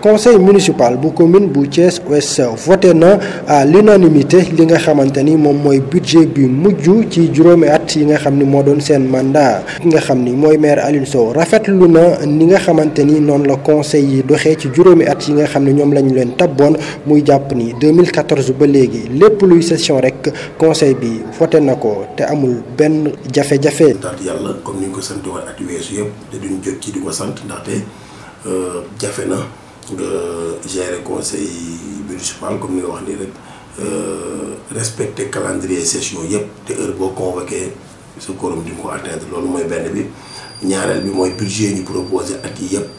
conseil municipal bu commune bu Thiès Ouest voté na à l'unanimité li nga xamante ni moom mooy budget bi mujj ci juróomi at yi nga xam ni moo doon seen mandat ki nga xam ni mooy maire Alioune Sow rafetlu na ni nga xamante ni noonu la conseil yi doxee ci juróomi at yi nga xam ne ñoom lañu leen tabboon muy jàpp ni 2014 ba léegi lépp luy session rek conseil bi voté na ko te amul benn jafe-jafe. sant yàlla comme ni ñu ko sant woon at yu weesu yëpp te duñ jot ci di ko sant ndaxte jafe na nga gérer conseil municipal comme ni nga wax nii rek respecter calendrier session yëpp te heure boo convoqué sa quorum di nga ko atteindre loolu mooy benn bi ñaareel bi mooy budget ñu proposé at yi yëpp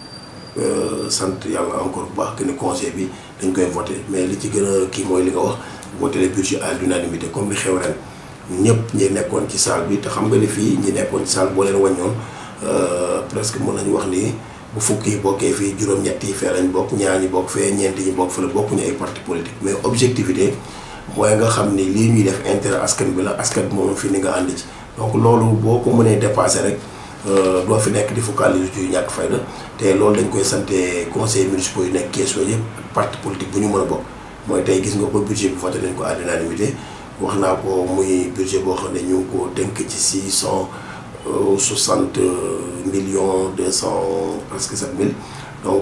sant yàlla encore bu baax que ni conseil bi dañ koy voté mais li ci gën a kii mooy li nga wax voté le budget à l'unanimité comme li xew ren ñëpp ñi nekkoon ci salle bi te xam nga ni fii ñi nekkoon ci salle boo leen wàññoon presque mën nañu wax ni bu fukk yi bokkee fii juróom-ñett yi fee lañ bokk ñaar ñi bokk fee ñeent ñi bokk fële bokkuñu ay parti politique mais objectivité mooy nga xam ni lii ñuy def intérêt askan bi la askan bi moom fi ni nga ànd ci donc loolu boo ko mënee dépassé rek doo fi nekk di focaliser ci ñàkk fayda te loolu dañ koy sante conseil municipal yu nekk Thiès yëpp ak parti politique bu ñu mën a bokk mooy tey gis nga ko budget bi voté nañ ko à l'unanimité wax naa ko muy budget boo xam ne ñu ngi ko tënk ci six cent soixante millions deux cent presque sept mille donc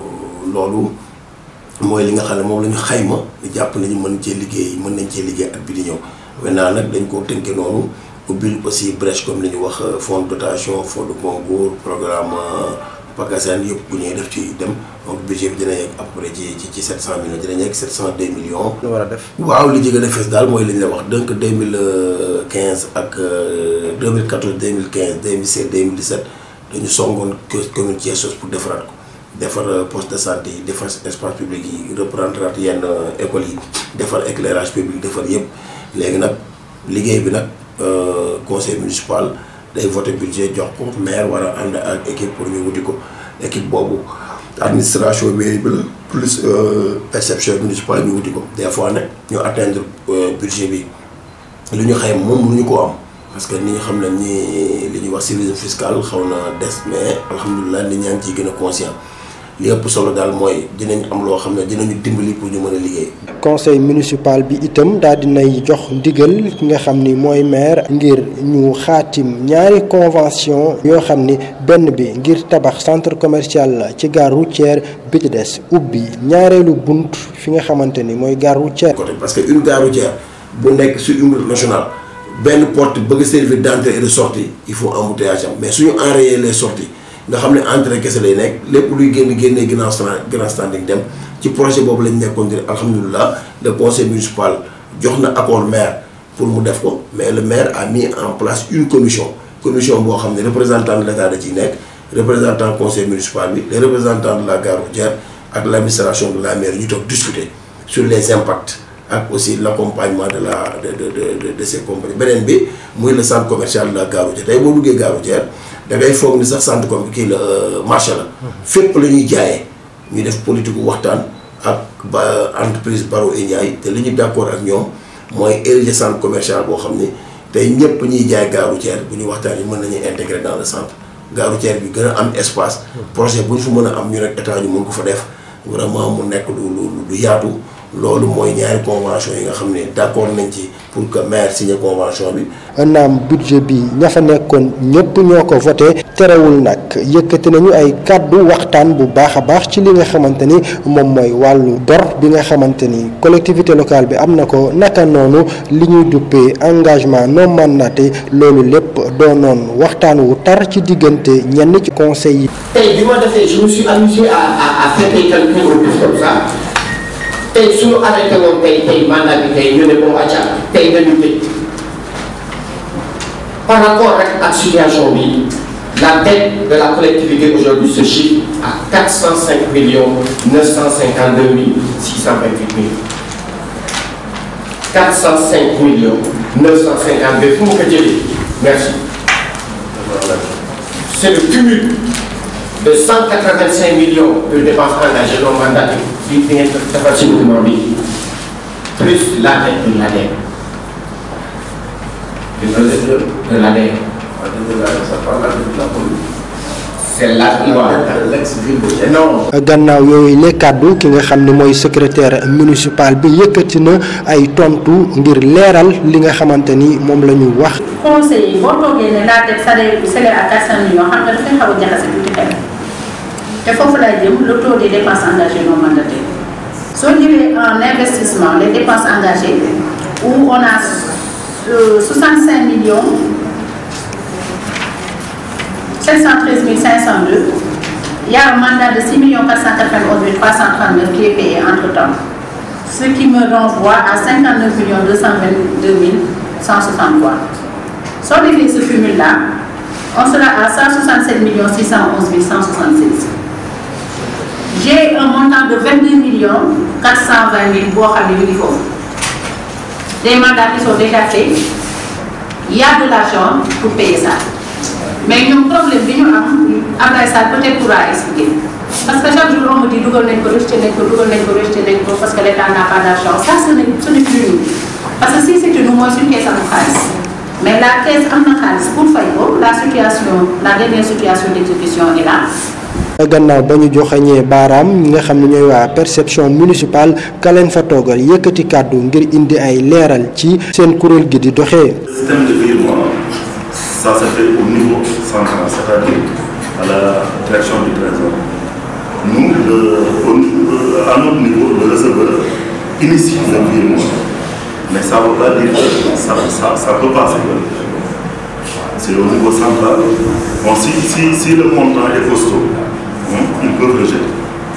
loolu mooy li nga xam ne moom la ñu xayma di jàpp nañu mën cee liggéey mën nañ cee liggéey at bi di ñëw maintenant nag dañ koo tënke noonu ubbil aussi brèche comme li ñu wax fonds de dotation fonds de concours programme PACASEN yëpp bu ñuy def ci dem donc budget bi dina yegg à peu près ci ci ci 700 millions dina yegg 702 millions. lu war a def. waaw li ci gën a fees daal mooy li ñu la wax donc 2015 ak 2014 2015 2016 2017 dañu songoon commune Thiès pour defaraat ko defar poste de santé yi defar espace public yi reprendre yenn écoles yi defar éclairage public defar yëpp léegi nag liggéey bi nag conseil municipal. day voté budget jox ko maire war a ànd ak équipe pour ñu wuti ko équipe boobu administration mairie bi la plus perception municipale ñu wuti ko des fois nag ñu atteindre budget bi lu ñu xayma moom mënuñu koo am parce que ni ñu xam ne ni li ñuy wax civisme fiscal xaw na des mais alhamdulilah nit ñaa ngi ciy gën a conscient li ëpp solo daal mooy dinañ am loo xam ne dinañu dimbali pour ñu mën a liggéey. conseil municipal bi itam daal dinay jox ndigal ki nga xam ni mooy maire ngir ñu xaatim ñaari convention yoo xam ni benn bi ngir tabax centre commercial la ci gare routière bi ci des ubbi ñaareelu bunt fi nga xamante ni mooy gare routière. côté parce que une gare routière bu nekk sur une route nationale benn porte bëgg servir d'entrée et de sortie il faut embouteillage am mais suñu enrayer les sorties nga xam ne entrée kese lay nekk lépp luy génn génnee grand grand standing dem ci projet boobu lañ nekkoon di alhamdulilah le conseil municipal jox na accord maire pour mu def ko mais le maire a mis en place une commission commission boo xam ne représentant de l'état da ciy nekk représentant conseil municipal bi les représentants de la gare routière ak l'administration de la mairie ñu toog discuter sur les impacts ak aussi l'accompagnement de la de de de de ces compagnies beneen bi muy le centre commercial de la gare routière tey boo duggee gare routière da ngay foog ni sax centre comme kii la marché la fépp la ñuy jaayee ñu def politique waxtaan ak ba entreprise Baro et Ndiaye te li ñu d'accord ak ñoom mooy ériger centre commercial boo xam ni tey ñëpp ñuy jaay gare routière bu ñu waxtaan yi mën nañu intégrer dans le centre gare routière bi gën a am espace projet bu ñu fa mën a am ñu rek état ñu mën ko fa def vraiment mu nekk lu lu lu yaatu loolu mooy ñaari convention yi nga xam ne d'accord nañ ci pour que maire signé convention bi. naam budget bi ña fa nekkoon ñëpp ñoo ko voté terewul nag yëkkati nañu ay kàddu waxtaan bu baax a baax ci li nga xamante ni moom mooy wàllu bor bi nga xamante ni collectivité locale bi am na ko naka noonu li ñuy duppee engagement non mandaté loolu lépp doonoon waxtaan wu tar ci diggante ñenn ci conseil yi. tey bi ma defee je me suis amusé à à à faire des calculs au plus comme ça. tey suñu arrêté woon tey tey mandat bi tey ñu ne bon acca tey nañu tëj par rapport rek ak situation bi la dette de la collectivité aujourd'hui se chiffre à 405 millions 952 mille 628 mille 405 millions 952 fu mu ko jëlee merci c'est le cumul de 185 millions de dépenses engagées non mandatées bi bi ngeen defar ci document bi plus la dette de l'ADER. de l'ADER. c'est là qui va. l'ex-ville de Thiès. Non. gannaaw yooyu le kàddu ki nga xam ne mooy secrétaire municipal bi yëkkati na ay tontu ngir leeral li nga xamante ni moom la ñu wax. conseil yi boo toogee ne la dette salaire salaire à 400 millions xam nga dafay xaw a jaxase tuuti xel te foofu lay jëm le taux des dépenses engagées non mandataires soo ñëwee en investissement les dépenses engagées où on a euh, 65 millions 713 502 il y a un mandat de 6 491 339 qui est payé entre temps ce qui me renvoie à 59 222 163 soo defee ce cumul là on sera à 167 611 166 j'ai un montant de 22 millions 420 000 boo xam ne ñu ngi foofu des mandats qui sont déjà faits il y a de l'argent pour payer ça mais ñoom problème bi ñu am Abdoulaye Sall peut-être pourra expliquer parce que chaque jour on me dit dugal nañ ko rejeté nañ ko dugal nañ ko rejeté nañ ko parce que l'État n'a pas d'argent ça ce n'est ce n'est plus nous parce que si c'était nous mooy suñu kees am xaalis mais la caisse am na xaalis pour fay ko la situation la dernière situation d'exécution est là gannaaw ba ñu joxañee baaraam ñi nga xam ne ñooy waa perception municipale ka leen fa toogal yëkkati kàddu ngir indi ay leeral ci seen kuréel gi di doxee. système de virement ça se fait au niveau central c'est-à-dire à la direction du trésor nous le au niveau- à notre niveau le receveur initie le virement mais ça veut pas dire que ça ça ça peut passer c'est au niveau central bon si si si le montant est costaud hein, ils peuvent rejeter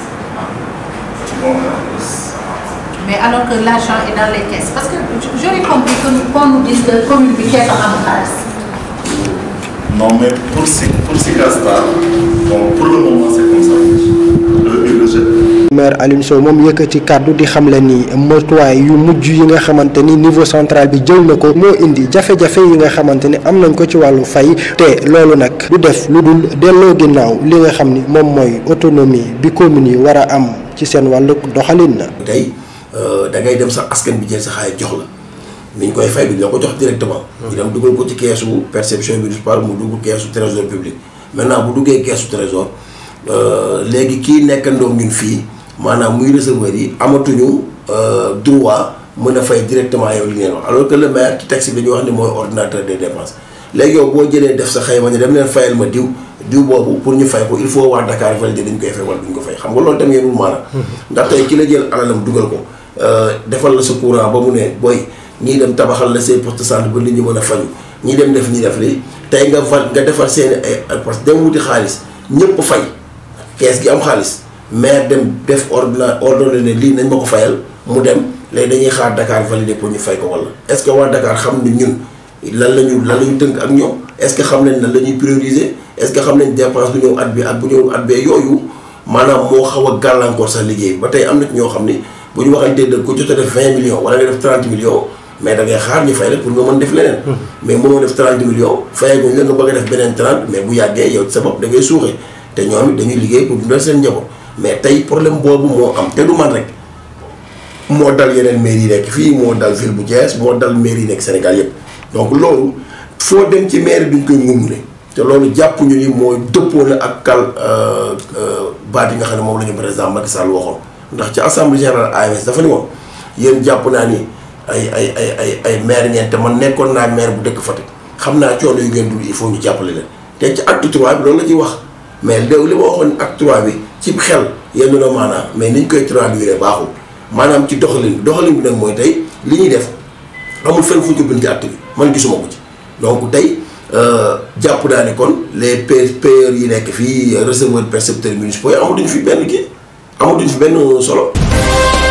bon mais alors que l'argent est dans les caisses parce que j'aurais compris que qu'on nous dise que commune bi kees am xaalis Non, mais pour, Si- pour Sicastar, bon, pour le moment, c'est comme ça. Le, il rejette. maire Alioune Sow moom yëkkati kàddu di xamle ni motuwaay yu mujj yi nga xamante ni niveau central bi jël na ko moo indi jafe-jafe yi nga xamante ni am nañ ko ci wàllu fay te loolu nag du def lu dul delloo ginnaaw li nga xam ni moom mooy autonomie bi commune yi war a am ci seen wàllu doxalin na. tey da ngay dem sax askan bi jël sa xaalis jox la ni ñu koy fay duñ la ko jox directement. ñu dem dugal ko ci keesu perception municipale mu dugg keesu trésor public. maintenant bu duggee keesu trésor léegi kii nekkandoo ñun fii maanaam muy receveur yi amatuñu droit mën a fay directement yow li ngeen wax alors que le maire ci texte bi dañuy wax ni mooy ordinateur des dépenses léegi yow boo jëlee def sa xayma ne dem leen fayal ma diw diw boobu pour ñu fay ko il faut waa Dakar valider dañ koy fay wala duñ ko fay xam nga loolu tamit yéenul maanaam. ndax tey ki la jël alalam dugal ko defal la sa courant ba mu ne booy ñii dem tabaxal la say poste de santé ba nit ñi mën a faju ñii dem def ñi def lii tey nga val nga defar seen ay parce que dem wuti xaalis ñëpp fay kees gi am xaalis maire dem def ordonna ordonné ne lii nañ ma ko fayal mu dem léegi dañuy xaar Dakar valider pour ñu fay ko wala est-ce que waa Dakar xam ne ñun lan la ñu lan la ñu tënk ak ñoom est-ce que xam nañ lan la ñuy prioriser est-ce que xam nañ dépense bu ñëw at bi ak bu ñëw at bee yooyu maanaam moo xaw a gàllankoor sax liggéey ba tey am na ci ñoo xam ni bu ñu waxantee dëgg ku jot a def 20 millions wala nga def 30 millions mais da ngay xaar ñu fay la pour nga mën def leneen. mais mënoo def 30 millions fayaguñ la nga bëgg a def beneen 30 mais bu yàggee yow ci sa bopp da ngay suuxee te ñoom it dañuy liggéey pour dundal seen njaboot mais tey problème boobu moo am te du man rek moo dal yeneen mairie yi nekk fii moo dal ville bu Thiès moo dal mairie yi nekk Sénégal yépp donc loolu foo dem ci mairie duñ koy ngumule te loolu jàpp ñu ni mooy dëppoo na ak kal baat yi nga xam ne moom la ñu président Macky Sall waxoon ndax ci assemblée générale AMS dafa ni woon yéen jàpp naa ni ay ay ay ay ay maire ngeen te man nekkoon naa maire bu dëkk Fatick xam naa coono yu ngeen dund il faut ñu jàppale leen te ci acte trois bi loolu la ciy wax mais léegi li ma waxoon acte trois bi ci xel yenn na maanaam mais niñ koy traduire baaxul maanaam ci doxalin bi doxalin bi nag mooy tey li ñuy def amul fenn fu ñu ko bind ci acte bi man gisuma ko ci donc tey jàpp naa ne kon les payeurs yi nekk fii receveurs percepteurs municipaux yi amatuñu fi benn kii amatuñu fi benn solo